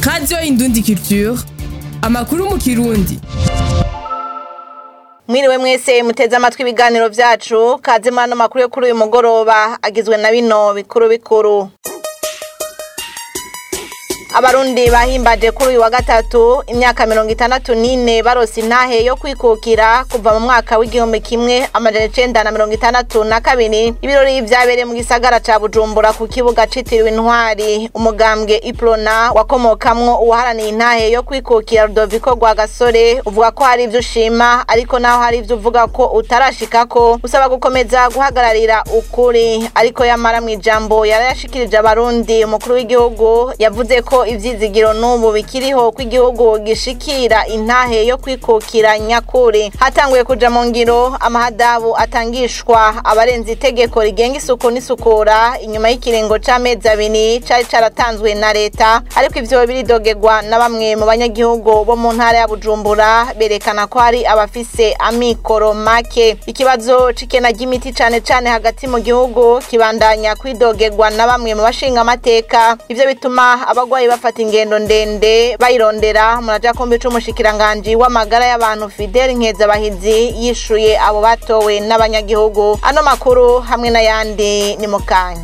radiyo indundi culture amakuru mu kirundi mwiriwe mwese muteze amatwi ibiganiro vyacu kaze muri ano makuru yo kuri uyu mugoroba agizwe na bino bikuru bikuru abarundi bahimbaje kuri uyu wa gatatu imyaka mirongo itandatu n'ine barose intahe yo kwikukira kuva mu mwaka w'igihumbi kimwe amajana icenda na mirongo itandatu na kabiri ibirori vyabereye mu gisagara ca bujumbura ku kibuga citiriwe intwari umugambwe iprona wakomokamwo uwaharaniye intahe yo kwikukira rudoviko rwa gasore uvuga ko hari ivyo ushima ariko naho hari ivyo uvuga ko utarashikako usaba gukomeza guhagararira ukuri ariko yamara mw'ijambo yarayashikirije abarundi umukuru w'igihugu yavuze ko ivyizigiro n'ubu bikiriho ko igihugu gishikira intahe yo kwikukira nyakuri hatanguye kuja mu ngiro amahadabu atangishwa abarenze itegeko rigenga isuku n'isukura inyuma y'ikiringo c'amezi abiri cari caratanzwe na leta ariko ivyo biridogerwa na bamwe mu banyagihugu bo mu ntara ya bujumbura berekana ko hari abafise amikoro make ikibazo c'ikena ry'imiti cane cane hagati mu gihugu kibandanya kwidogerwa na bamwe mu bashinga amateka ivyo bituma abagwayi bafata ingendo ndende bayirondera muraja kumbi c'umushikiranganji w'amagara y'abantu Fidel Nkezabahizi yishuye abo batowe n'abanyagihugu ano makuru hamwe n'ayandi ni mukanya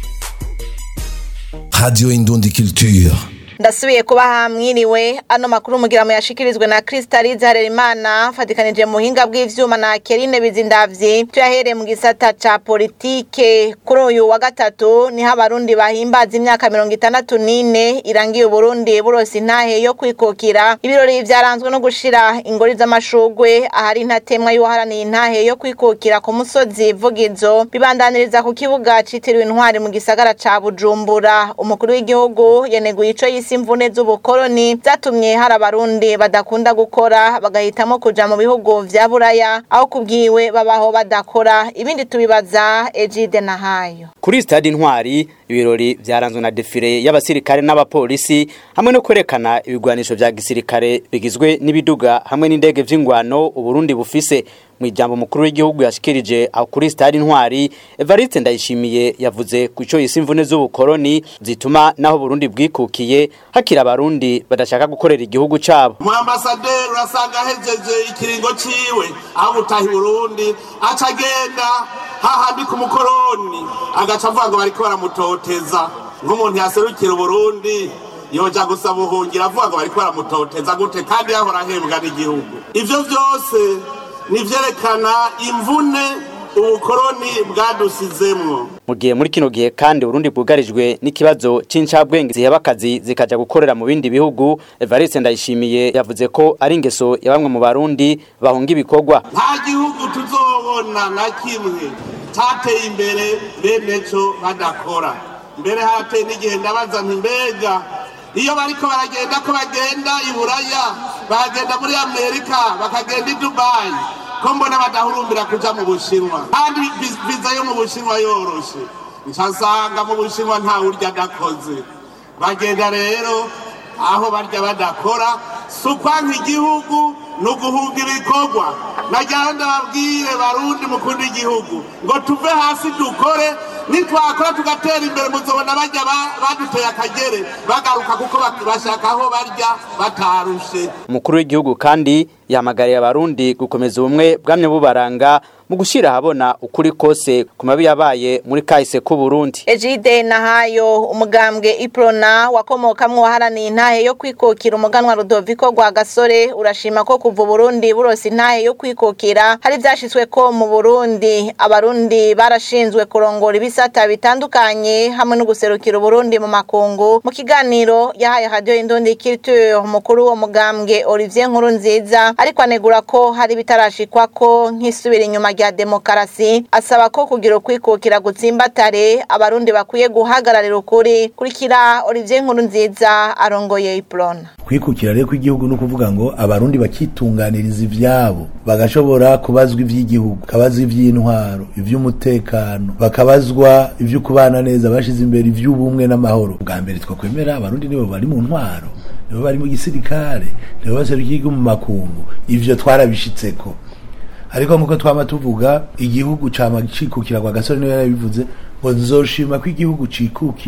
Radio Indundi Culture. ndasubiye kubaha mwiriwe ano makuru mugira mu yashikirizwe na Kristalize Harerimana fatikanije mu buhinga bw'ivyuma na Kerine Bizindavyi tuyahereye mu gisata ca politike kuri uyu wa gatatu niho abarundi bahimbaza imyaka mirongo itandatu n'ine irangiye Uburundi burose intahe yo kwikukira ibirori vyaranzwe no gushira ingori z'amashugwe ahari intatemwa y'uwaharaniye intahe yo kwikukira ku musozi Vugizo bibandaniriza ku kibuga citiriwe intwari mu gisagara ca Bujumbura umukuru w'igihugu yeneguye ico yise imvune z'ubukoroni zatumye hari abarundi badakunda gukora bagahitamo kuja mu bihugu vya buraya aho kubwiwe babaho badakora ibindi tubibaza Ejide Nahayo kuri stade intwari ibirori vyaranzwe na defile y'abasirikare n'abapolisi hamwe no kwerekana ibigwanisho vya gisirikare bigizwe n'ibiduga hamwe n'indege vy'ingwano uburundi bufise mu ijambo mukuru w'igihugu yashikirije aho kuri stade intwari Evariste Ndayishimiye yavuze ku ico yise imvune z'ubukoroni zituma naho Burundi bwikukiye hakira abarundi badashaka gukorera igihugu cabo mu ambasaderi urasanga ahejeje ikiringo ciwe aho gutaha i burundi aca agenda hahandi ku mukoroni agaca avuga ngo bariko baramutoteza nk'umuntu yaserukira uburundi yoja gusaba ubuhungiro avuga ngo bariko baramutoteza gute kandi yahora ahembwa n'igihugu ivyo vyose nivyerekana imvune ubukoroni bwadusizemwo mu gihe muri kino gihe kandi Burundi bwugarijwe n'ikibazo c'incabwenge ziheba akazi zikaja gukorera mu bindi bihugu Evariste Ndayishimiye yavuze ko ari ingeso ya bamwe mu barundi bahunga ibikorwa nta gihugu tuzobona na kimwe cateye imbere bene co badakora mbere harateye n'igihe ndabaza nti mbega iyo bariko baragenda ko bagenda i buraya bagenda muri amerika bakagenda i dubayi ko mbona badahurumbira kuja mu bushinwa kandi viza yo mu bushinwa yoroshe ncasanga mu bushinwa nta urya adakoze bagenda rero aho barya badakora si ukwanka igihugu ni uguhunga ibikorwa nagira ndababwire barundi mukunda igihugu ngo tuve hasi dukore nitwakora tugatera imbere muzobona bajya baduteye akagere bagaruka kuko bashaka aho barya batarushe umukuru w'igihugu kandi yahamagariye abarundi gukomeza ubumwe bwamye bubaranga mu gushyira ahabona ukuri kose ku mabi yabaye muri kahise k'u Burundi Ejide Nahayo umugambwe Iprona wakomokamwo waharaniye intahe yo kwikukira umuganwa Rudoviko rwa Gasore urashima ko kuva Burundi burose intahe yo kwikukira hari vyashitswe ko mu Burundi abarundi barashinzwe kurongora ibisata bitandukanye hamwe no guserukira Burundi mu makungu mu kiganiro yahaye Radio Indundi Culture umukuru wo mugambwe Olivier Nkurunziza ariko anegura ko hari bitarashikwa ko nk'isubira inyuma rya demokarasi asaba ko kugira ukwikukira gutsimbatare abarundi bakwiye guhagararira ukuri kurikira Olivier Nkurunziza arongoye Iprona kwikukira rero kw'igihugu no kuvuga ngo abarundi bakitunganiriza ivyabo bagashobora kubazwa ivy'igihugu kabazwa ivy'intwaro ivy'umutekano bakabazwa ivyo kubana neza bashize imbere ivy'ubumwe n'amahoro bwa mbere twakwemera abarundi nibo bari mu ntwaro nibo bari mu gisirikare nibo baserukiye igihugu mu makungu ivyo twarabishitseko ariko nkuko twama tuvuga igihugu cama cikukira kwa gasore niwe yarabivuze ngo nzoshima ko igihugu cikukiye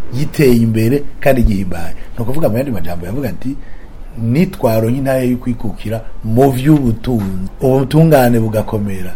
giteye imbere kandi gihimbaye ni ukuvuga mu yandi majambo yavuga ati nitwaro nk'intare yo kwikukira mu vy'ubutunzi ubutungane bugakomera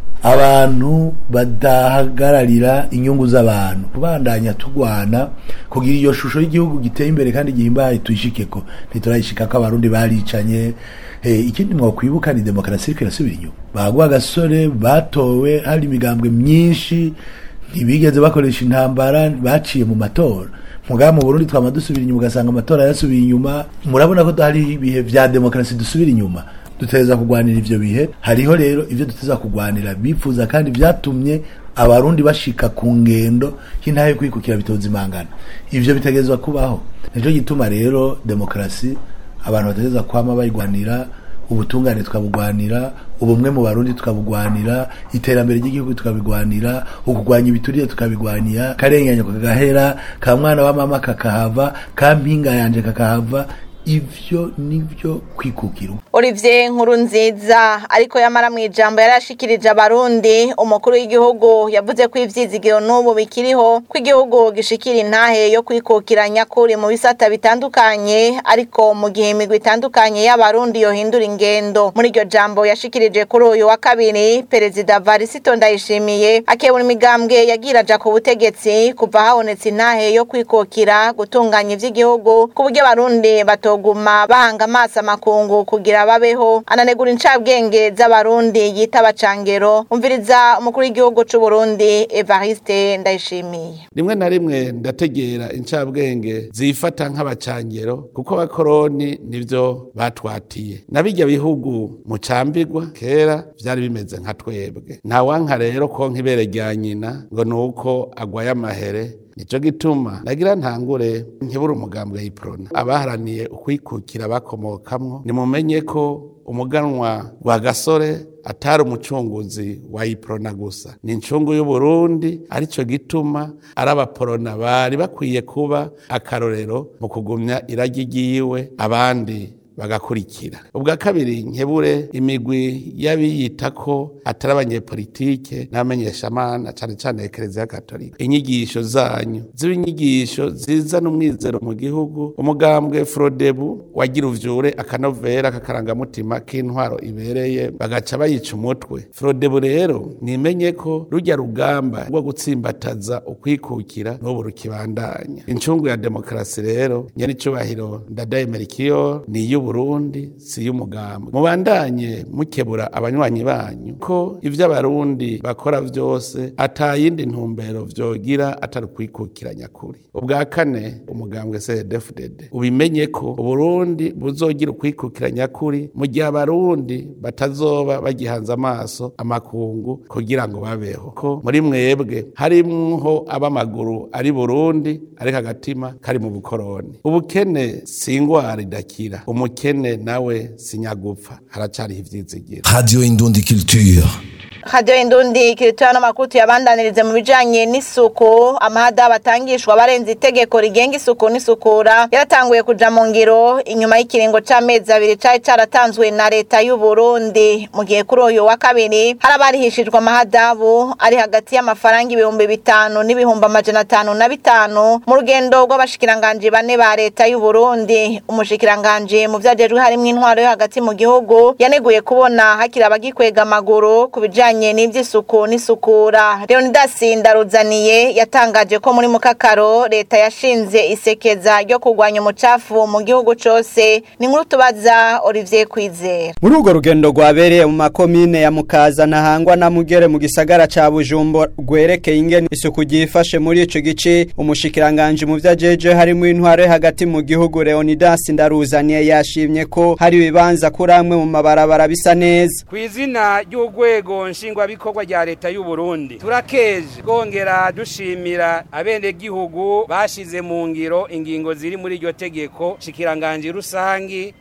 abantu badahagararira inyungu z'abantu kubandanya tugwana kugira iyo shusho y'igihugu giteye imbere kandi gihimbaye tuyishikeko ntiturayishika ko abarundi baricanye eh, ikindi mwokwibuka ni demokarasi iriko irasubira inyuma baguha agasore batowe hari imigambwe myinshi ntibigeze bakoresha intambara baciye mu matora mugaba mu Burundi twama dusubira inyuma ugasanga amatora yasubiye inyuma murabona ko hari ibihe vya demokarasi dusubira inyuma duteza kugwanira ivyo bihe hariho rero ivyo duteza kugwanira bifuza kandi vyatumye abarundi bashika ku ngendo y'intahe yo kwikukira bitoza imangana ivyo bitegerezwa kubaho nico gituma rero demokarasi abantu bategereza kwama bayigwanira ubutungane tukabugwanira ubumwe mu barundi tukabugwanira iterambere ry'igihugu tukabigwanira ukugwanya ibiturire tukabigwanira karenganyo kakagahera ka mwana wa mama kakahava ka mpinga yanje kakahava ivyo nivyo kwikukira Olivier Nkurunziza ariko yamara mu ijambo yarashikirije abarundi umukuru w'igihugu yavuze ko ivyizigiro n'ubu bikiriho ko igihugu gishikira intahe yo kwikukira nyakuri mu bisata bitandukanye ariko mu gihe imigwi itandukanye y'abarundi yohindura ingendo muri iryo jambo yashikirije kuri uyu wa kabiri perezida Varisito Ndayishimiye akebura imigambwe yagira aja ku butegetsi kuva habonetse intahe yo kwikukira gutunganya ivy'igihugu ku buryo abarundi bato batoguma bahanga amaso amakungu kugira babeho ananegura incabwenge z'abarundi yita abacangero umviriza umukuru w'igihugu c'u Burundi Evariste Ndayishimiye rimwe na rimwe ndategera incabwenge zifata nk'abacangero kuko abakoroni nivyo batwatiye na bijya bihugu mucambirwa kera vyari bimeze nka twebwe ntawanka rero konka ibere rya nyina ngo nuko agwaye amahere nico gituma nagira ntangure nkibura umugambwe y'iprona abaharaniye ukwikukira bakomokamwo nimumenye ko umuganwa wa gasore atari umucunguzi wa iprona gusa ni incungu y'uburundi arico gituma ari abaporona bari bakwiye kuba akarorero mu kugumya iragi ryiwe abandi bagakurikira ubwa kabiri nkebure imigwi y'abiyita ko atari abanyepolitike n'abamenyeshamana cane cane ekereziya katolika inyigisho zanyu ziba inyigisho zizana umwizero mu gihugu umugambwe frodebu wagira uvyure akanovera kakarangamutima k'intwaro ibereye bagaca bayica umutwe frodebu rero nimenye ko rujya rugamba rwo gutsimbataza ukwikukira n'ubu rukibandanya incungu ya demokarasi rero nyenicubahiro ndadaye merikiyo ni iy'ubu Burundi si y'umugambwe mubandanye mukebura abanywanyi banyu ko ivyo abarundi bakora vyose atayindi ntumbero vyogira atari kwikukira nyakuri ubwa kane umugambwe CDFDD ubimenye ko uburundi buzogira ukwikukira nyakuri mu gihe abarundi batazoba bagihanze amaso amakungu kugira ngo babeho ko muri mwebwe harimwo ab'amaguru ari Burundi ariko agatima kari mu bukoroni ubukene si ingwara idakira umukene nawe sinyagupfa haracariho ivyizigiro Radio Indundi Culture. Radio Indundi kiritoya n'amakuru tuyabandanirize mu bijanye n'isuku amahada batangishwa barenze itegeko rigenga isuku n'isukura yaratanguye kuja mu ngiro inyuma y'ikiringo c'amezi abiri cari caratanzwe na leta y'u Burundi mu gihe kuri uyu wa kabiri hari abarihishijwe amahadabu ari hagati y'amafaranga ibihumbi bitanu n'ibihumbi amajana atanu na bitanu mu rugendo rw'abashikiranganji bane ba leta y'u Burundi umushikiranganji mu vyajejwe harimwo intwaro yo hagati mu gihugu yaneguye kubona hakiri abagikwega amaguru ku bijanye bijanye n'ivy'isuku n'isukura Leonidas Ndaruzaniye yatangaje ko muri mukakaro leta yashinze isekeza ryo kurwanya umucafu mu gihugu cose ni nkuru tubaza Olivier Kwizera muri urwo rugendo rwabereye mu makomine ya Mukaza na Hangwa na Mugere mu gisagara ca Bujumbura rwerekeye ingene isuku ryifashe muri ico gice umushikiranganje mu vyajeje harimo intwaro hagati mu gihugu Leonidas Ndaruzaniye yashimye ko hari ibibanza kuri amwe mu mabarabara bisa neza kw'izina ry'urwego nshingwabikorwa rya leta y'u Burundi turakeje kongera dushimira abenegihugu bashize mu ngiro ingingo ziri muri iryo tegeko shikiranganje rusangi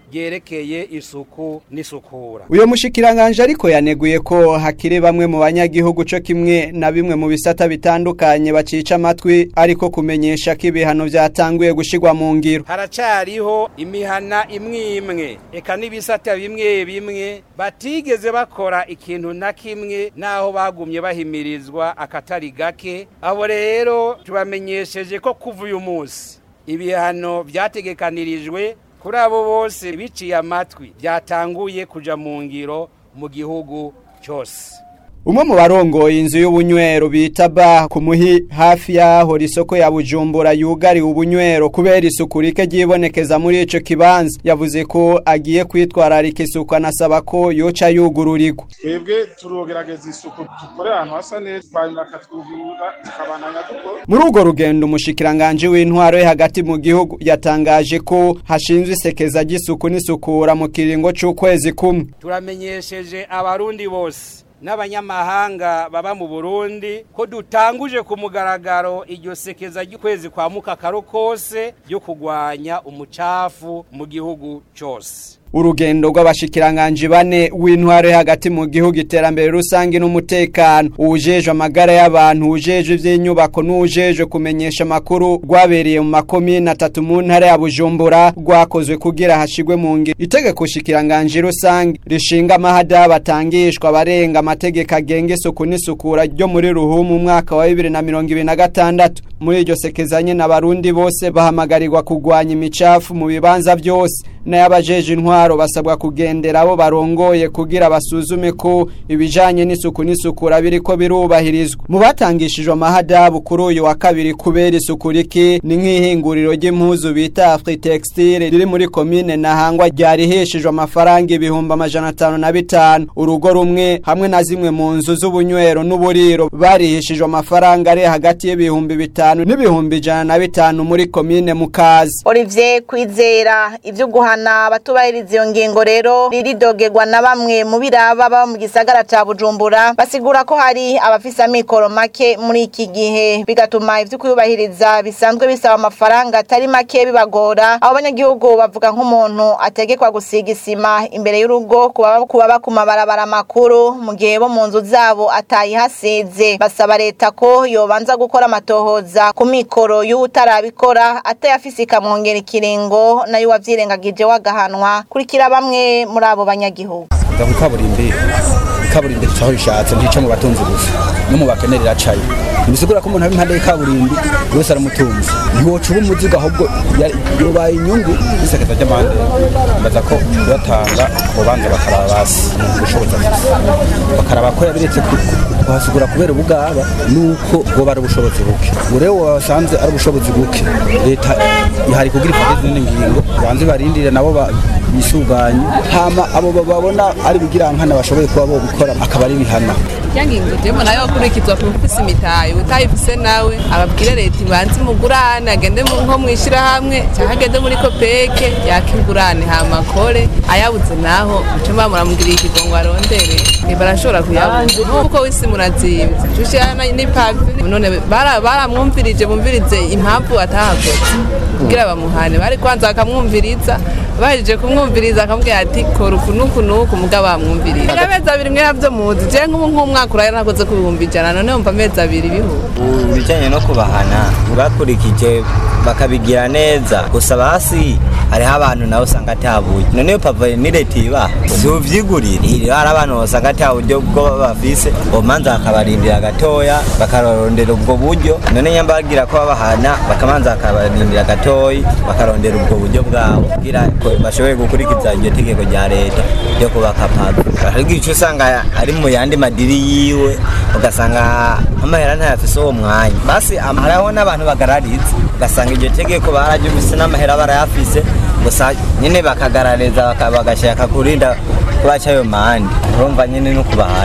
ryerekeye isuku n'isukura uyo mushikiranganje ariko yaneguye ko hakiri bamwe mu banyagihugu co kimwe na bimwe mu bisata bitandukanye bacica amatwi ariko kumenyesha ko ibihano vyatanguye gushigwa mu ngiro haracariho imihana imwe imwe eka n'ibisata bimwe bimwe batigeze bakora ikintu na kimwe naho bagumye bahimirizwa akatari gake abo rero tubamenyesheje ko kuva uyu munsi ibihano vyategekanirijwe kuri abo bose biciye amatwi byatanguye kuja mu ngiro mu gihugu cyose umwe mu barongoye inzu y'ubunywero bita ba ku muhi hafi y'aho isoko ya bujumbura yugariwe ubunywero kubera isuku rike ryibonekeza muri ico kibanza yavuze ko agiye kwitwararika isuku anasaba ko yoca yugururirwa twebwe turogerageza isuku dukore ahantu hasa neza hanyuma akatwugurura tukabananya dukora muri urwo rugendo umushikiranganje w'intwaro yo hagati mu gihugu yatangaje ko hashinzwe isekeza ry'isuku n'isukura mu kiringo c'ukwezi kumwe turamenyesheje abarundi bose n'abanyamahanga baba mu Burundi ko dutanguje ku mugaragaro iryo sekeza ry'ukwezi kwa mukakaro kose ryo kugwanya umucafu mu gihugu cyose urugendo rw'abashikiranganje bane w'intwaro yo hagati mu gihugu iterambere rusange n'umutekano uwujejwe amagara y'abantu ujejwe ivy'inyubako n'uwujejwe kumenyesha amakuru rwabereye mu makomine atatu mu ntara ya bujumbura rwakozwe kugira hashigwe mu ngiro itegeko shikiranganje rusange rishinga amahada batangishwa abarenga amategeko agenga isuku n'isukura ryo muri ruhumu umwaka wa bibiri na mirongo ibiri na gatandatu muri iryo sekezanye n'abarundi bose bahamagarirwa kugwanya imicafu mu bibanza byose n'ayabajeje intwaro basabwa kugendera abo barongoye kugira basuzume ko ibijanye n'isuku n'isukura biriko birubahirizwa mu batangishijwe amahadabu kuri uyu wa kabiri kubera isuku rike ni nk'ihinguriro ry'impuzu bita Afri Textile riri muri komine Nahangwa ryariheshejwe amafaranga ibihumbi amajana atanu na bitanu urugo rumwe hamwe na zimwe mu nzu z'ubunywero n'uburiro bariheshejwe amafaranga ari hagati y'ibihumbi bitanu n'ibihumbi ijana na bitanu muri komine Mukazi Olivier Kwizera ivyo guhana abatubahiriza iyo ngingo rero riridogerwa na bamwe mu biraba baba mu gisagara ca Bujumbura basigura ko hari abafise amikoro make muri iki gihe bigatuma ivyo kuyubahiriza bisanzwe bisaba amafaranga atari make bibagora abo banyagihugu bavuga nk'umuntu ategekwa gusiga isima imbere y'urugo kuba kuba ku mabarabara makuru mu gihe bo mu nzu zabo atayihasize basaba leta ko yobanza gukora amatohoza ku mikoro y'utarabikora atayafise ikamwongera ikiringo nayo wavyirengagije wagahanwa kurikira bamwe muri abo banyagihugu kuza ku kaburimbi kaburimbi ricaho rishatse ntice mu batunzi gusa no mu bakene riracayo ntibisigura ko umuntu ari impande y'ikaburimbi buri wese aramutunze ntiwoca uba umuzigo ahubwo ya- yobaye inyungu n'isekeza ry'amande mbaza ko kuyatanga ubanza bakaraba basi umuntu ubushobozi afise bakaraba ko yabiretse ku- ku- kuhasigura kubera ubugaba nuko bwoba ari ubushobozi buke ubu rero wasanze ari ubushobozi buke leta ihari kugira ifate izindi ngingo banze barindire nabo ba- bisuganye hama abo babona ari bigirankana bashoboye kuba bo gukora akaba ari bihana yangingo jemo nayo kurikizwa ku mfisi imitayi utayifise nawe ababwire leta ibanze imugurane agende mu- nko mwishirahamwe cyangwa agende muri kopeke yaka ingurane hama akore ayabuze naho muco bamuramugiriye ikigongo arondere Eh, barashobora kuyabona nkuko wisi murazimvye cushirana n'ipavi none bara- baramwumvirije bumvirize impamvu atahakoze kugira bamuhane bari kwanza bakamwumviriza bahejeje kumwumviriza akamubwira ati kora uku n'uku n'uku mugabo bamwumviriza amezi abiri mwe navyo muzi je nk'ubu nk'umwaka urayo nakoze ku bihumbi ijana none wumva amezi abiri bihuba ibijyanye no kubahana bakurikije bakabigira neza gusa basi hariho abantu nawe usanga atabuye none iyo pava ni leta ibaha si uvyigurira rero hari abantu usanga ata buryo bwo bafise bomanza bakabarindira gatoya bakarondera ubwo buryo none nyamba bagira ko babahana bakamanza bakabarindira gatoyi bakarondera ubwo buryo bwabo kugira ko bashobore gukurikiza iryo tegeko rya leta ryo kubaka pave ariko icyo usanga ari mu yandi madiri yiwe ugasanga amahera ntayafise uwo mwanya basi am- hariho n'abantu bagarariza ugasanga iryo tegeko bararyumvise n'amahera barayafise gusa nyine bakagarariza baka- bagashaka kurinda kubaca ayo mande urumva nyine no kubahanya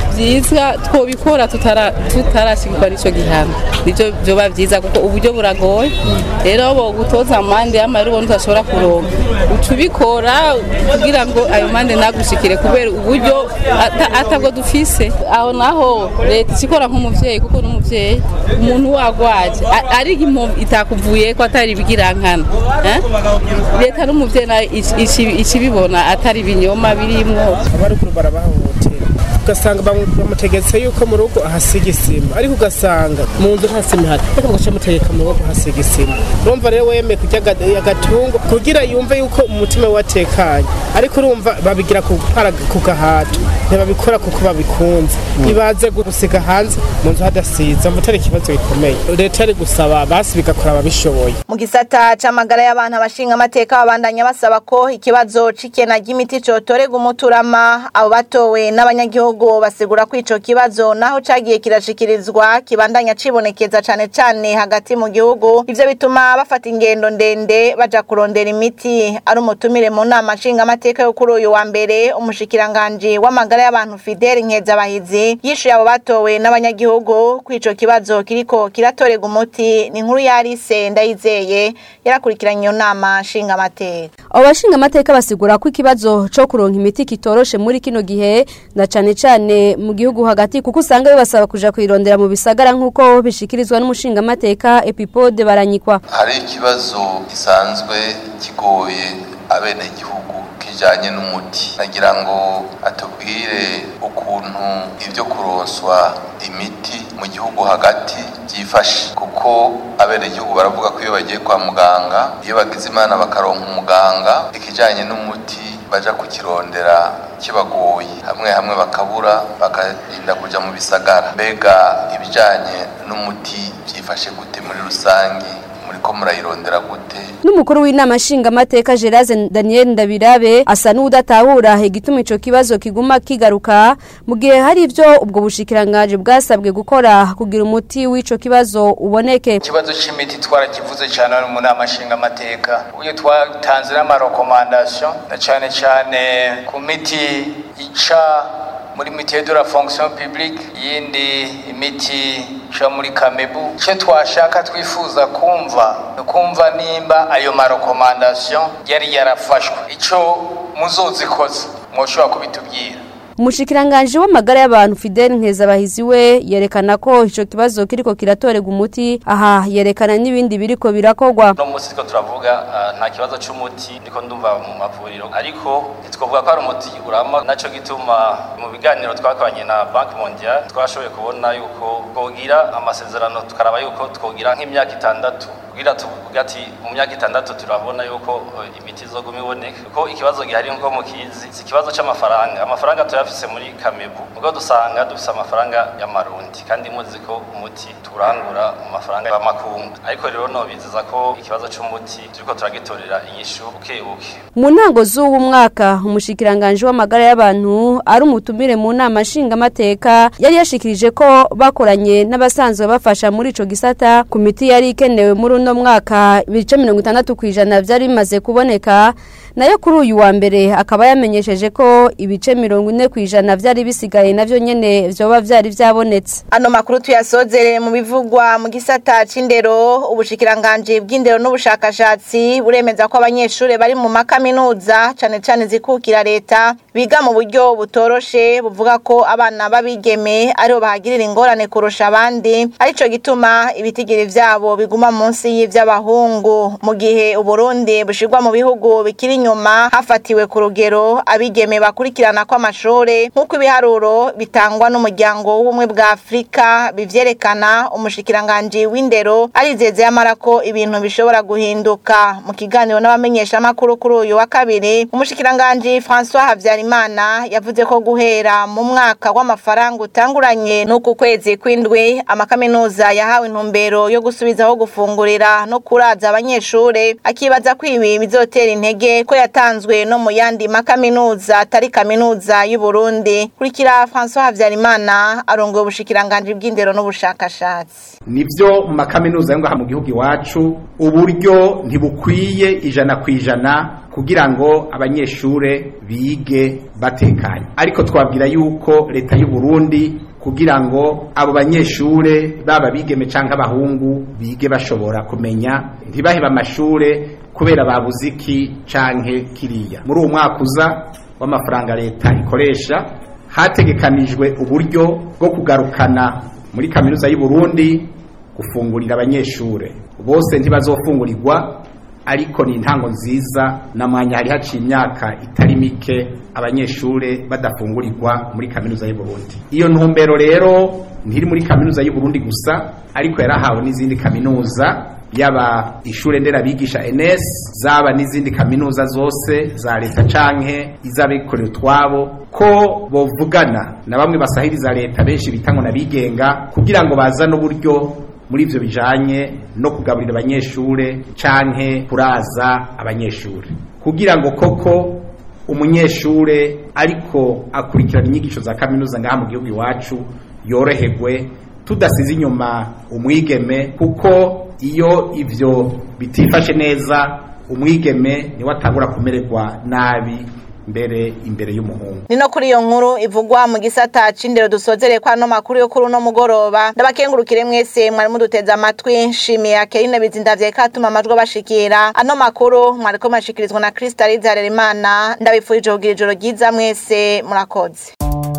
byiza twobikora tutara tutarashikirwa n'ico gihano nivyo vyoba vyiza kuko uburyo buragoye rero bo gutoza amande y'amahera ubona utashobora kuronka uca ubikora kugira ngo ayo mande nagushikire kubera uburyo ata- atabwo dufise aho naho leta ikikora nk'umuvyeyi kuko n'umuvyeyi umuntu wagwaje a- ari impamvu itakuvuye ko atari ibigirankana eh? leta n'umuvyeyi nayo ici- ici- ikibibona atari ibinyoma birimwo abaruguru barabahohotera ugasanga bamu- bamutegetse yuko mu rugo ahasiga isima ariko ugasanga mu nzu nta sima ihari ariko mugaca mutegeka mu rugo ahasiga isima urumva rero wemeye kurya aga- agatungo kugira yumve yuko umutima we watekanye ariko urumva babigira ku para- ku gahato ntibabikora kuko babikunze ibaze gusiga hanze mu nzu hadasize mva atari ikibazo gikomeye leta yari gusaba basi bigakora ababishoboye mu gisata c'amagara y'abantu abashinga amateka babandanya basaba ko ikibazo c'ikena ry'imiti cotorega umuturama abo batowe n'abanyagihugu basigura ko ico kibazo naho cagiye kirashikirizwa kibandanya cibonekeza cane cane hagati mu gihugu ivyo bituma bafata ingendo ndende baja kurondera imiti ari umutumire mu nama nshinga amateka yo kuri uyu wa mbere umushikiranganji w'amagara y'abantu Fidel Nkezabahizi yishuye abo batowe n'abanyagihugu ko ico kibazo kiriko kiratorega umuti ni inkuru yarise ndayizeye yarakurikiranye iyo nama nshinga amateka abo bashinga amateka basigura ko ikibazo cyo kuronka imiti kitoroshe muri kino gihe na cane cane mu gihugu hagati kuko usanga bibasaba kuja kwirondera mu bisagara nk'uko bishikirizwa n'umushinga amateka epipode baranyikwa hari ikibazo gisanzwe kigoye abenegihugu kijanye n'umuti nagira ngo atubwire ukuntu ibyo kuronswa imiti mu gihugu hagati byifashe kuko abenegihugu baravuga ko iyo bagiye kwa muganga iyo bagize imana bakaronka umuganga ikijanye n'umuti baja kukirondera kibagoye hamwe hamwe bakabura bakarinda kuja mu bisagara mbega ibijanye n'umuti byifashe gute muri rusange muriko murayirondera gute n'umukuru w'inama nshingamateka Gerase Daniel Ndabirabe asa n'udatahura igituma ico kibazo kiguma kigaruka mu gihe hari ivyo ubwo bushikiranganje bwasabwe gukora kugira umuti w'ico kibazo uboneke ikibazo c'imiti twarakivuze cyane hano mu nama nshingamateka uburyo twatanze n'amarekomandasiyo na cyane cyane ku miti ica muri mitiye de la fonction publique yindi imiti ica muri kamebu icyo twashaka twifuza kumva ni ukumva nimba ayo marekomandasiyo yari yarafashwe icyo muzozikoze mwoshobora kubitubwira umushikiranganje w'amagara y'abantu Fidel Nkezabahizi we yerekana ko ico kibazo kiriko kiratorega umuti aha yerekana n'ibindi biriko birakogwa no munsi two turavuga ah, nta kibazo c'umuti ndiko ndumva mu mavuriro ariko ntitwovuga ko ari umuti urama naco gituma mu biganiro twakoranye na Bank Mondial twashoboye kubona yuko twogira amasezerano tukaraba yuko twogira nk'imyaka itandatu kugira tuvuga ati mu myaka itandatu turabona yuko eh, imiti izoguma iboneka kuko ikibazo gihari nko mukizi si ikibazo c'amafaranga amafaranga tuyafise muri kamebu ubwo dusanga dufise amafaranga y'amarundi kandi muzi ko umuti turangura mu mafaranga y'amakungu ariko rero nobizeza ko ikibazo c'umuti turiko turagitorera inyishu buke buke mu ntango z'uwu mwaka umushikiranganje w'amagara y'abantu ari umutumire mu nama nshingamateka yari yashikirije ko bakoranye n'abasanzwe bafasha muri ico gisata ku miti yari ikenewe muri uno mwaka ibice mirongo itandatu ku ijana vyari bimaze kuboneka nayo kuri uyu wa mbere akaba yamenyesheje ko ibice mirongo ine ku ijana vyari bisigaye navyo nyene vyoba vyari vyabonetse ano makuru tuyasozere mu bivugwa mu gisata c'indero ubushikiranganje bw'indero n'ubushakashatsi buremeza ko abanyeshuri bari mu makaminuza cane cane zikukira leta biga mu buryo butoroshe buvuga ko abana b'abigeme aribo bahagirira ingorane kurusha abandi arico gituma ibitigiri vyabo biguma munsi y'ivy'abahungu mu gihe uburundi bushirwa mu bihugu bikiri inyuma hafatiwe ku rugero abigeme bakurikirana kw'amashure nk'uko ibiharuro bitangwa n'umuryango w'ubumwe bwa afurika bivyerekana umushikiranganji w'indero arizeze yamara ko ibintu bishobora guhinduka mu kiganiro n'abamenyeshamakuru kuri uyu wa kabiri umushikiranganji françois habyarimana yavuze ko guhera mu mwaka w'amafaranga utanguranye n'uku kwezi kw'indwi amakaminuza yahawe intumbero yo gusubizaho gufungurira no kuraza abanyeshure akibaza ko ibi bizotera intege ko yatanzwe no mu yandi makaminuza atari kaminuza y'u Burundi kurikira François Havyarimana arongoye ubushikiranganje bw'indero n'ubushakashatsi nivyo mu makaminuza yo ngaha mu gihugu iwacu uburyo ntibukwiye ijana ku ijana kugira ngo abanyeshure bige batekanye ariko twabwira yuko leta y'u Burundi kugira ngo abo banyeshure baba bigeme canke abahungu bige bashobora kumenya ntibaheba amashure kubera babuze iki canke kiriya muri uwo mwaka uza w'amafaranga leta ikoresha hategekanijwe uburyo bwo kugarukana muri kaminuza y'u Burundi gufungurira abanyeshure bose ntibazofungurirwa ariko ni intango nziza na mwanya hari haciye imyaka itari mike abanyeshure badafungurirwa muri kaminuza y'u Burundi iyo ntumbero rero ntiri muri kaminuza y'u Burundi gusa ariko yarahawe n'izindi kaminuza yaba ishure nderabigisha NS zaba n'izindi kaminuza zose za leta canke iz'abikorera utwabo ko bovugana na bamwe basahiriza leta benshi bitango nabigenga kugira ngo bazane uburyo muri ivyo bijanye no kugaburira abanyeshure canke kuraza abanyeshure kugira ngo koko umunyeshure ariko akurikirana inyigisho za kaminuza ngaha mu gihugu iwacu yoroherwe tudasize inyuma umwigeme kuko iyo ivyo bitifashe neza umwigeme niwe atangura kumererwa nabi mbere imbere y'umuhungu ni no kuri iyo nkuru ivugwa mu gisata c'indero dusozereye kwa no makuru yo kuri uno mugoroba ndabakengurukire mwese mwari muduteze amatwi nshimiye akerine bizindavye katuma amajwi bashikira ano makuru mwariko mashikirizwa na Krista Rizarera Imana ndabifurije kugira ijoro ryiza mwese murakoze